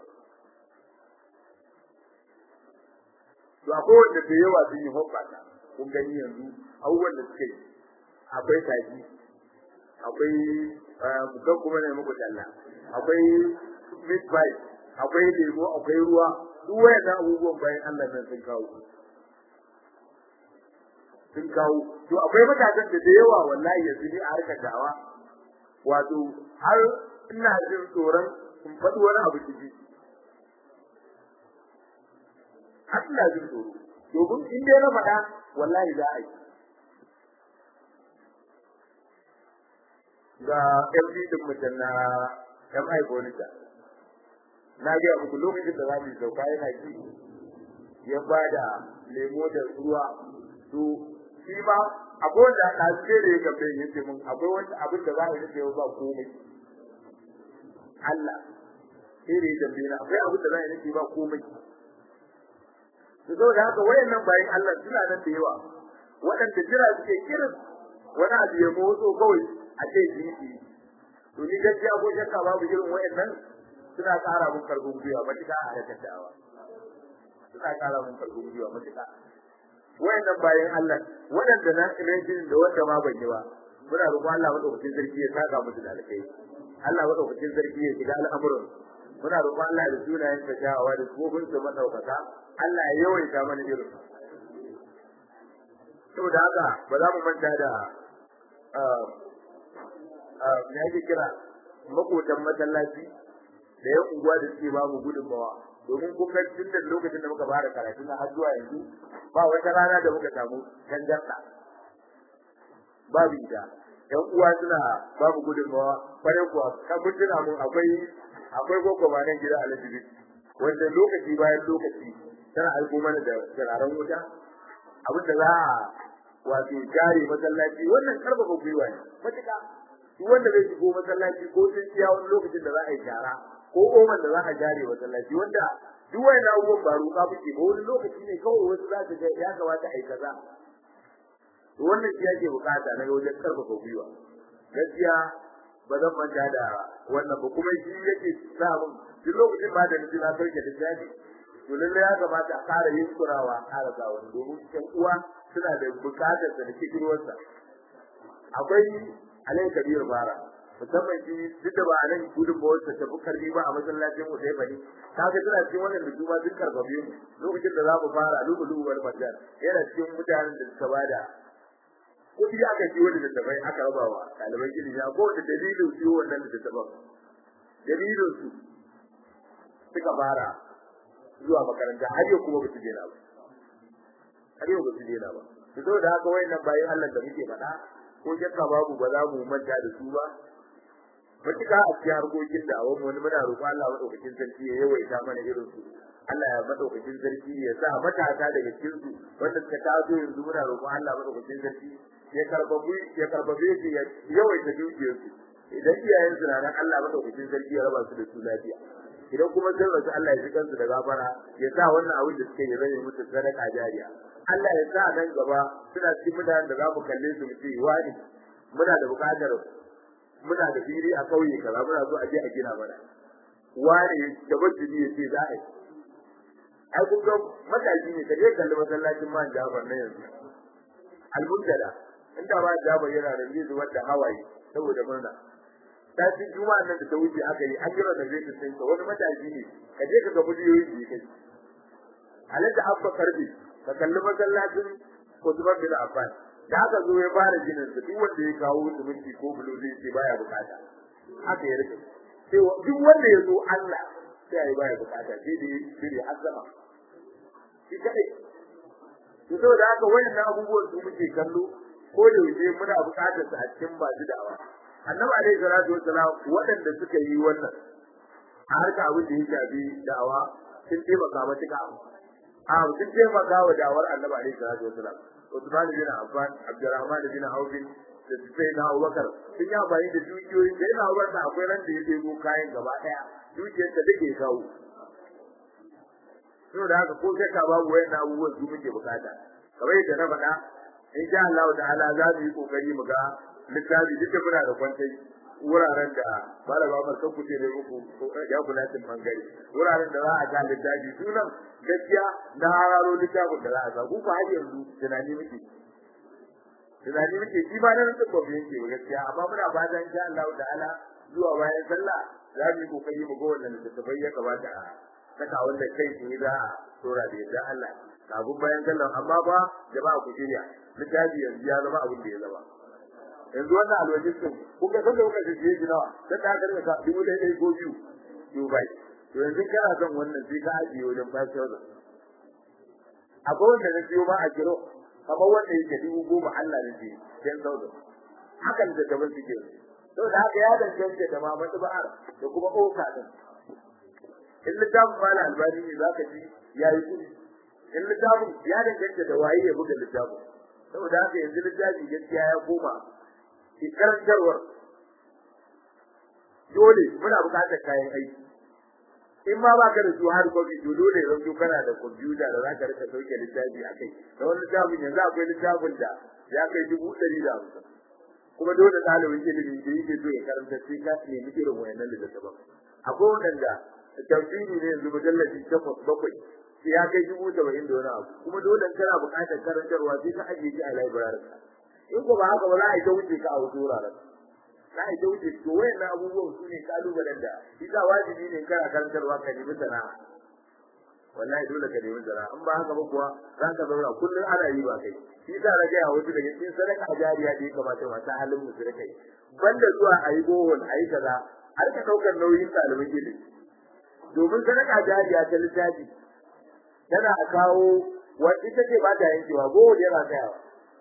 to akwai wanda da yawa sun yi hoppata kun gani yanzu abubuwan da suka yi akwai taji akwai mukan kuma ne muku talla akwai meat pie akwai lemo akwai ruwa duk wayannan abubuwan bayan Allah nan sun kawo sun kawo to akwai matakan da da yawa wallahi yanzu ne a harkar dawa wato har ina jin tsoron in faɗi wani abu ciki har ina jin tsoro domin in dai na faɗa wallahi za a yi ga MD din mutum na MI Bonita na ga muku lokacin da za mu sauka yana ji ya bada lemo da ruwa to shi ma akwai wanda a ce da ya gabe ya ce mun akwai wanda abin da za a yi ba komai Allah sai da ya gabe na akwai abin da za a yi ba komai to saboda haka wayannan bayan Allah suna nan da yawa waɗanda jira suke kirin wani abu ya motso kawai a ce jiki to ni gaskiya ko shakka babu irin wayannan suna ƙara mun karfin gwiwa matuƙa a harkar da'awa suna ƙara mun karfin gwiwa matuƙa wayannan bayan Allah waɗanda na rajin da wanda ma ban yi ba muna roƙon Allah madaukakin sarki ya saka musu da alkai Allah madaukakin sarki ya shiga al'amuran muna roƙon Allah da sunayen sa jawawa da tsofin su madaukaka Allah ya yawaita mana irin saboda haka ba za mu manta da me ake kira makotan masallaci da ya unguwa da suke babu gudunmawa domin kun ga tun da lokacin da muka fara karatu na har zuwa yanzu ba wata rana da muka samu tangarda babu ita yan uwa suna babu gudunmawa kwarai kuwa kan mun tuna mun akwai akwai goko ba nan gida alajibi wanda lokaci bayan lokaci tana aiko mana da turaren wuta abin da za a wato jare masallaci wannan karfafa gwiwa ne matuƙa duk wanda zai shigo masallaci ko tsintsiya wani lokacin da za a yi shara ko oman da za a jare masallaci wanda duk wani abubuwan ba ruka muke ba wani lokaci ne kawai wasu za su ga ya kamata a yi kaza to wannan shi yake bukata na wajen karfafa gwiwa gaskiya ba zan manta da wannan ba kuma shi yake sa mun duk lokacin ba da nufi na sauke da jaji to lallai ya kamata a ƙara yin kurawa a ƙara sa wani domin ƴan uwa suna da bukatar da kikirwarsa akwai alai kabir bara musamman shi duk da ba a nan gudun ba wacce tafi karbi ba a masallacin mu sai bane kaga tana cikin wannan da kuma duk karbabe mu lokacin da za mu fara lubu lubu wal marjan yana cikin mutanen da suka bada kudi aka ji wanda da tabai aka raba wa ɗaliban ilimi ko da dalilin su wannan da tabai dalilin su suka fara zuwa makaranta har yau kuma ba su daina ba har yau ba su daina ba saboda haka wayannan bayan Allah da muke faɗa ko shakka babu ba za mu manta da su ba matuƙa a cikin harkokin da awon wani muna roƙo Allah madaukakin sarki ya yawaita mana irin su Allah ya madaukakin sarki ya sa matasa daga cikin su wanda suka taso yanzu muna roƙo Allah madaukakin sarki ya karbabu ya karbabe su ya yawaita dukiyar su idan iyayen su na nan Allah madaukakin sarki ya raba su da su lafiya idan kuma sun rasu Allah ya ji kansu da gafara ya sa wannan abin da suke yi zai musu sadaka jariya Allah ya sa nan gaba suna cikin mutanen da za mu kalle su mu ce wani muna da buƙatar muna da fili a kauye kaza muna so a je a gina mana wani da bajji ya ce za a yi ai kun ga matashi ne kaje kalli masallacin man Jafar na yanzu almundala inda ba Jafar yana da zai zuwa da hawaye saboda murna tashin juma'a nan da ta wuce aka yi an jira da zai tsaye ka wani matashi ne ka je ka ga bidiyoyin da yake halatta abba karbi ka kalli masallacin kutubar bin affan da aka zo ya fara ginin su duk wanda ya kawo siminti ko bulo zai ce baya bukata haka ya rike sai duk wanda ya zo Allah sai ya baya bukata sai da sai da azama shi kadai to saboda haka wayannan abubuwan su muke kallo ko da yaushe muna bukatar su a cikin bazu da'awa annabi alaihi salatu wassalam waɗanda suka yi wannan a harka abin da ya shafi da'awa sun taimaka matuƙa a sun taimaka wa da'awar annabi alaihi salatu wassalam Usman bin Affan Abdurrahman bin Auf da sai na Abubakar sun yi amfani da dukiyoyin da yana Abubakar akwai ran da ya ɗebo kayan gaba ɗaya dukiyar da take kawo saboda haka ko shakka babu wayannan abubuwan su muke bukata kamar yadda na faɗa insha Allah ta'ala za mu yi kokari mu ga littafi duk da muna da kwantai wuraren da malama mar kan kuce ne muku ya kula tin bangare wuraren da za a ga littafi sunan gaskiya na hararo littafin da za a ga ku fa har yanzu tunani muke tunani muke shi ba nan duk gobe yake ba gaskiya amma muna fatan insha Allah ta'ala zuwa bayan sallah za mu yi kokari mu ga wannan littafai ya kamata a saka wanda kai ne za a tora da yadda Allah kafin bayan sallah amma ba jama'a ku shirya littafi yanzu ya zama abin da ya zama yanzu wannan alwajin din kun ga sanda kuka shirye shi nawa sai ka karɓa ka dubu ɗaya ɗaya ko biyu to bai to yanzu kana son wannan sai ka ajiye wajen five thousand akwai wanda na siyo ma a kiro kamar wanda yake dubu goma Allah ne ce ten thousand hakan da gaban suke to da haka ya danganta da ma matuba'ar da kuma oka din in littafin mala albani ne zaka ji ya yi kudi in littafin ya danganta da waye ya buga littafin saboda haka yanzu littafi gaskiya ya koma karantarwar dole muna buƙatar kayan aiki in ma baka da su har kofi to dole yanzu kana da kwamfuta da zaka rika sauke littafi a kai da wani littafin yanzu akwai littafin da ya kai dubu ɗari da hamsin kuma dole ɗalibin ilimi da yake so ya karanta sai ka nemi irin wayannan littattafan akwai waɗanda tafsiri ne yanzu mujallabi takwas bakwai sai ya kai dubu saba'in da wani abu kuma dole kana buƙatar karantarwa sai ka ajiye shi a library in ko ba haka ba za a yi ta wuce ka a wasu wuraren za a yi ta wuce to wayannan abubuwan su ne kalubalen da isa wajibi ne kana karantarwa ka nemi sana'a wallahi dole ka nemi sana'a in ba haka ba kuwa za ka zauna kullum ana yi ba kai shi sa na gaya wasu daga cikin sadaka jariya da ya kamata masu halin musu da kai banda zuwa a yi bohol a yi kaza har ka ɗaukar nauyin ɗaliban ilimi domin sadaka jariya ta littafi tana kawo wa ita ce ba ta yankewa bohol yana tsayawa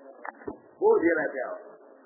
bohol yana tsayawa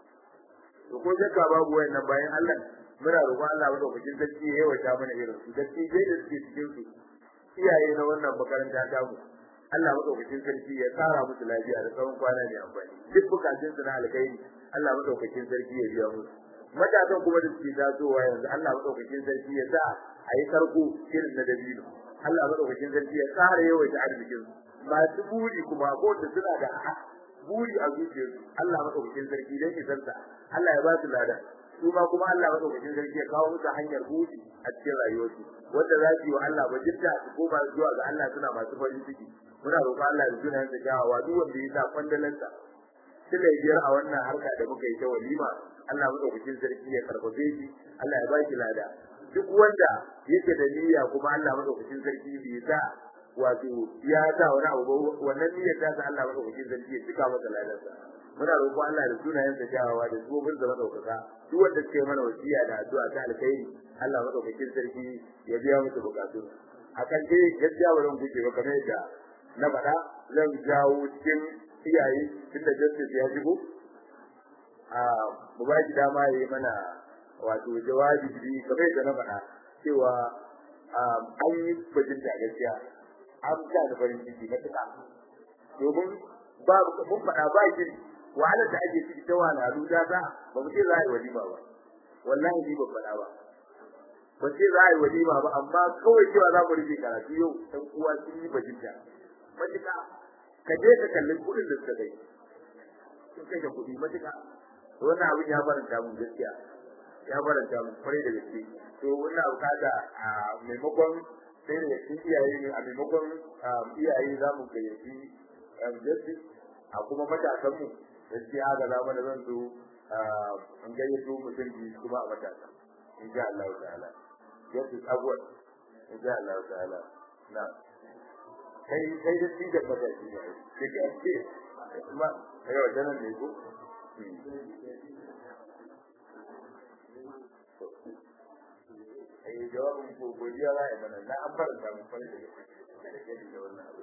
to ko shakka babu wayannan bayan Allah muna roƙon Allah madaukakin sarki ya yawaita mana irin su gaske dai da suke cikin su iyaye na wannan makaranta ta mu Allah madaukakin sarki ya tsara musu lafiya da tsawon kwana ne amfani duk bukatun su na alkhairi Allah madaukakin sarki ya biya musu matasan kuma da suke tasowa yanzu Allah madaukakin sarki ya sa a yi sarko irin na dabino Allah madaukakin sarki ya tsara yawaita arzikin su masu buri kuma ko da suna da buri a zuciyarsu Allah madaukakin sarki dan isarsa Allah ya ba su lada su ma kuma Allah madaukakin sarki ya kawo musu hanyar buri a cikin rayuwarsu wanda za su yi wa Allah bajinta su koma zuwa ga Allah suna masu farin ciki muna roƙon Allah ya juna da kyawawa duk wanda ya sa kwandalansa suka yi biyar a wannan harka da muka yi ta walima Allah madaukakin sarki ya karfafe shi Allah ya ba shi lada duk wanda yake da niyya kuma Allah madaukakin sarki bai sa wato ya sa wani abu wannan niyyar ta sa Allah madaukakin sarki ya cika masa ladarsa muna roƙon Allah da sunayen sa kyawawa da tsofin da madaukaka duk wanda suke mana wasiya da addu'a ta alkhairi Allah madaukakin sarki ya biya musu bukatun akan dai gaskiya ba zan guje ba kamar yadda na faɗa zan jawo cikin iyaye tunda justice ya shigo a mu ba shi dama ya yi mana wato jawabi kamar yadda na faɗa cewa an yi bajinta gaskiya an sa da farin ciki matuƙa domin ba mun faɗa ba shi wahalar da ake ciki ta wahalhalu da za ba mu ce za a yi walima ba wallahi ni ban faɗa ba ba ce za a yi walima ba amma kawai cewa za mu rufe karatu yau ɗan uwa sun yi bajinta matuƙa ka je ka kalli kuɗin da suka kai sun kai da kuɗi matuƙa wannan abin ya faranta mun gaskiya ya faranta mun kwarai da gaske to wannan abu kada a maimakon sai da cikin iyaye ne a maimakon iyaye za mu gayyaci justice a kuma matasan mu gaskiya haka za mu da zan zo an gayyato mutum biyu kuma a matasa insha Allah ta'ala yasu abuwan insha Allah ta'ala na kai kai da shi da fata shi ne ke ga ce kuma yau da nan ne ko ai jawabin ko godiya za a yi mana na an fara samun fari da da gani da wannan abu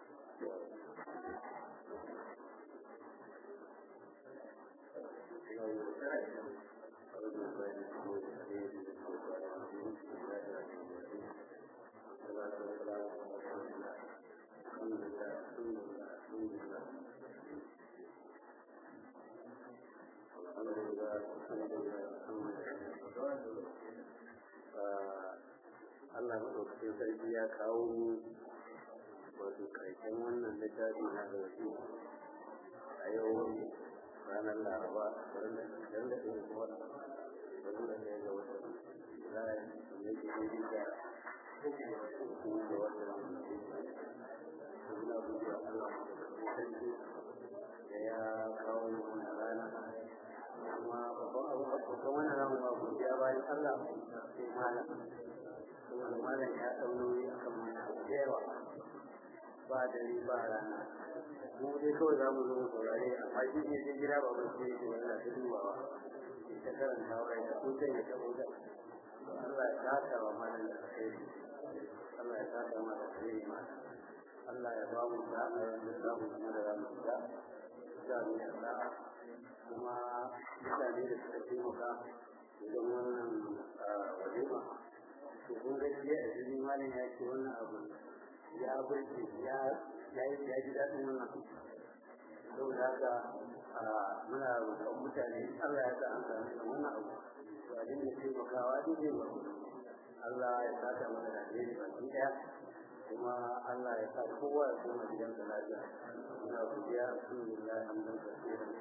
Allah maɗaukakin sarki ya kawo mu wato ƙarshen wannan littafi na da wasu a yau ranar laraba don da ɗin da kuma don da ɗaya ga watan zai ne ke yi da uku ga watan suna buɗe Allah maɗaukakin sarki da ya kawo mu wannan rana kuma babban abu babban wannan ramu ba godiya bayan Allah sai malam saboda malam ya ɗau nauyi a kan mana da yawa ba dare ba rana mu dai kawai za mu zo mu saurare amma shi ne sai gida ba mu ce yake wanda ta dubawa ke ta karanta wa ya ko kai ya tabo da Allah ya saka wa malam da kai Allah ya saka wa da kai ma Allah ya ba mu da yanzu za mu kuma da ramu da za mu yi sa'a kuma mutane da suka taimaka idan wannan walima to kun gaskiya a cikin malin ya ce wannan abu ya burge ya ya yi ya ji daɗin wannan saboda haka muna roƙon mutane Allah ya sa an sami da wannan abu to a dinga taimakawa duk ba Allah ya saka mana da alheri baki ɗaya kuma Allah ya sa kowa ya koma gidansa lafiya muna godiya alhamdulillah hamdan kasiran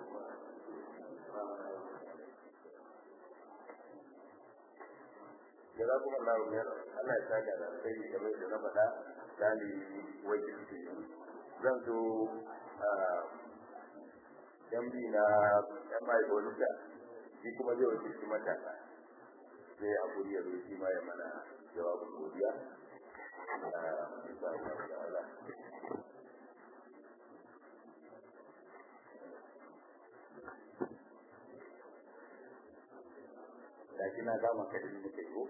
da kuma Allah ya Allah ya saka da sai da bai da na faɗa dali wajen shi zan so yan bi na yan mai bolita shi kuma zai wuce shi matasa sai a guri ya zo shi ma ya mana jawabin godiya insha Allah ta'ala da shi na gama ka din muke ko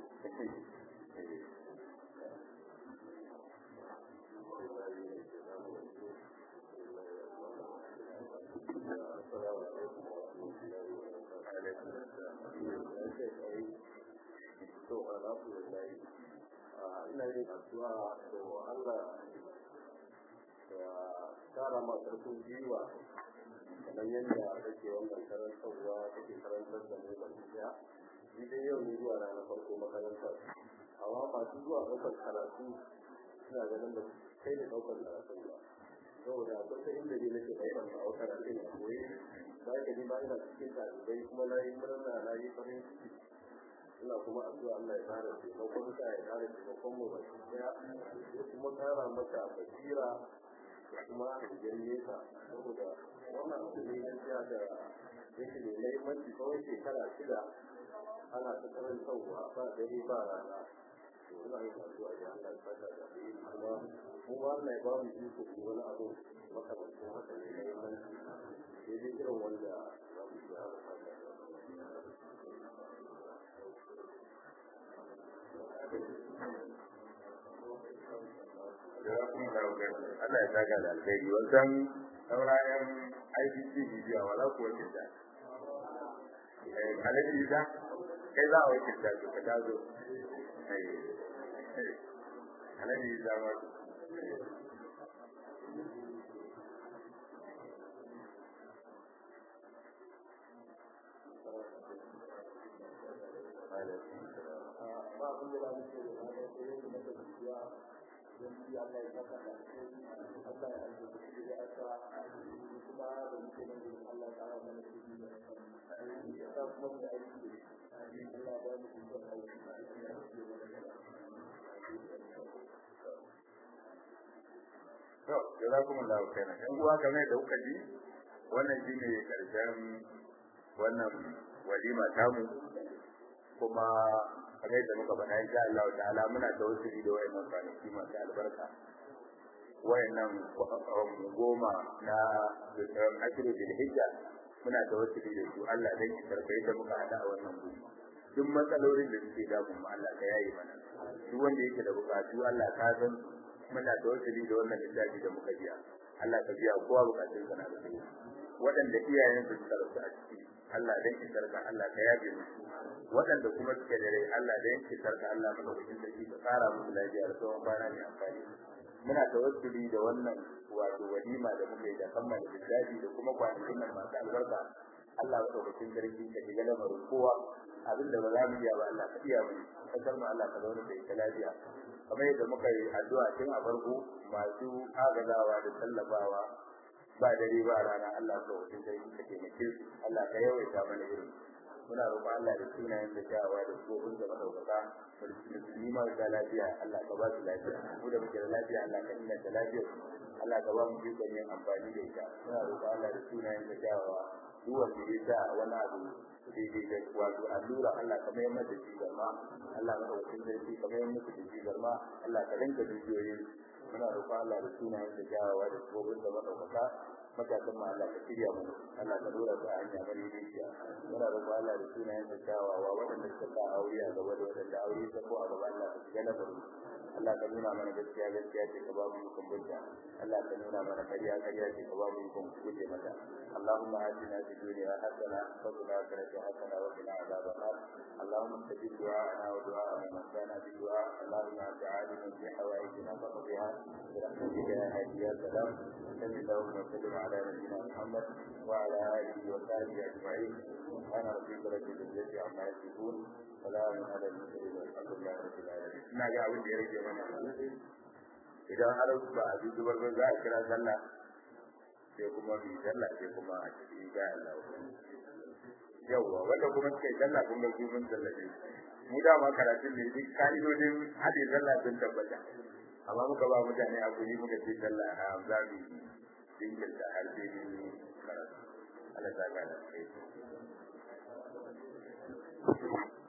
to alhamdulillah ina yin addu'a to Allah ya kara ma karfin jiwa kamar yadda kake wannan karantarwa kake karantar da mu baki daya ni dai yau ne zuwa ranar farko makaranta amma masu zuwa ɗaukar karatu suna ganin da kai da ɗaukar karatu ba saboda akwai ta inda ne nake ɗaukar a wata karatun a koyi za ka ji ba ina cikin ɗalibai kuma na yi murna na yi farin ciki ina kuma addu'a Allah ya kare taimakon ka ya kare taimakon mu baki daya ya kuma kara maka basira da kuma hangen nesa saboda wannan abu ne gaskiya da yake da mahimmanci kawai shekara shida ana ta karantarwa ba dare ba rana to ina yin addu'a da Allah ya saka da yi kuma mu ba Allah ya ba mu iko ko wani abu makamancin haka ne mahimmanci sai dai irin wanda za mu iya Allah ya saka da alkhairi wannan saurayen IBC bidiyo wala ko wace da eh alaji da kai za a wace da ka dazo eh alaji da ma ba abin da ba mu ce da ba sai yadda muka tafiya don shi Allah ya saka da Allah ya aiki da shi da aka kuma da muke nan da Allah ya kara mana shi da ya sa kuma mu aiki Allah ya mu shi da aiki to jazakumullahu khairan yan uwa kamar da kuka ji wannan shine karshen wannan walima tamu kuma kamar yadda muka faɗa insha Allah ta'ala muna tawassuli da wayannan kwanaki masu albarka wayannan goma na ashirin bil hijja muna tawassuli da su Allah dan ki karɓe da muka hada a wannan guri duk matsalolin da suke damun mu Allah ka yaye mana duk wanda yake da bukatu Allah ka san muna tawassuli da wannan littafi da muka biya Allah ka biya kowa bukatun sa na da waɗanda iyayen su suka rasu a ciki Allah dan ki sarka Allah ka yabe musu waɗanda kuma suke da rai Allah dan ki sarka Allah madaukakin sarki ka tsara musu lafiya da tsawon kwana mai amfani muna tawassuli da wannan wato walima da muke da kammala littafi da kuma kwanakin nan masu albarka Allah madaukakin sarki ka shiga lamarin kowa abin da ba za mu iya ba Allah ka iya mu kasar mu Allah ka zauna da ita lafiya kamar yadda muka yi addu'a tun a farko masu agazawa da tallafawa ba dare ba rana Allah ka wuce sai ka taimake su Allah ka yawaita mana irin muna roƙon Allah da sunayen da kyawawa da tsohon da madaukaka musulmi marasa lafiya Allah ka ba su lafiya mu da muke da lafiya Allah ka inganta lafiyar Allah ka ba mu ikon yin amfani da ita muna roƙon Allah da sunayen da kyawawa duk wanda ya sa wani abu daidai da wato allura Allah ka mayar mata shi garma Allah ka ɗauki sarki ka mayar mata da shi garma Allah ka rinka dukiyoyin muna roƙon Allah da sunayen da kyawawa da tsohon da madaukaka matakan ma Allah ka shirya mu Allah ka dora su a hanya bari rijiya muna roƙon Allah da sunayen da kyawawa waɗanda suka sa aure a gaba da waɗanda aure ta ko a gaba Allah ka shiga na bari Allah ka nuna mana gaskiya gaskiya ce ka ba mu ikon bunta Allah ka nuna mana ƙarya ƙarya ce ka ba mu ikon guje mata اللهم آتنا في الدنيا حسنة وفي الآخرة حسنة وقنا عذاب النار اللهم استجب دعاءنا ودعاء من كان بدعاء اللهم أنت عالم في حوائجنا فقضها برحمتك يا هادي يا سلام صل اللهم وسلم على نبينا محمد وعلى آله وصحبه أجمعين سبحان ربك رب العزة عما يصفون سلام على المرسلين والحمد لله رب العالمين. ina ga abin da ya rage mana idan har ba a zubar ba za a kira sallah sai kuma bi sallah sai kuma a cikin ga Allah yawa wanda kuma suka yi sallah kun ga su mun sallace mu da ma karatun ne duk ka'idodin hadin sallah sun tabbata amma muka ba mutane a guri muka ce sallah a za mu jinkirta har sai mun karatu Allah ta gana kai